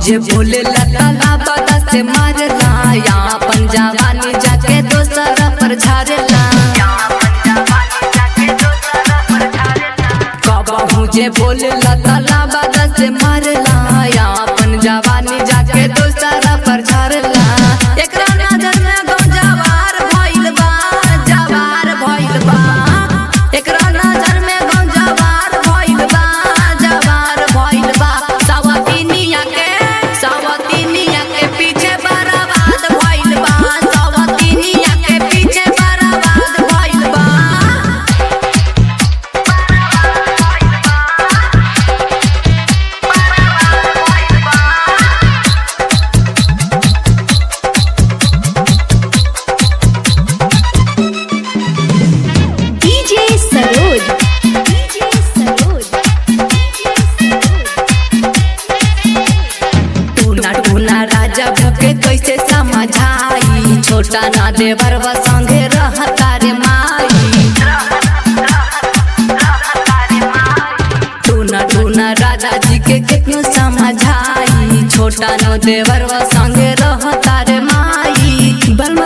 जे बोले लता बदा से मारला या अपन जवानी जाके दोसर पर झारला कबहू जे बोले लता बदा से मारला या अपन जवानी जाके दोसर पर झारला एकरा नजर में गौ जवार भइल बा जवार भइल बा एकरा नजर में गौ जवार भइल बा जवार भइल बा सवतिनिया के सवतिनिया के पीछे बर्बाद भइल बा सवतिनिया के पीछे बर्बाद भइल बा DJ Saroj. DJ Saroj. टूना टूना राजा भके कैसे समझाई छोटा ना देवर व संगे रहता रे माई टूना टूना राजा जी के कितनो समझाई छोटा नो देवर व संगे रहता रे माई बल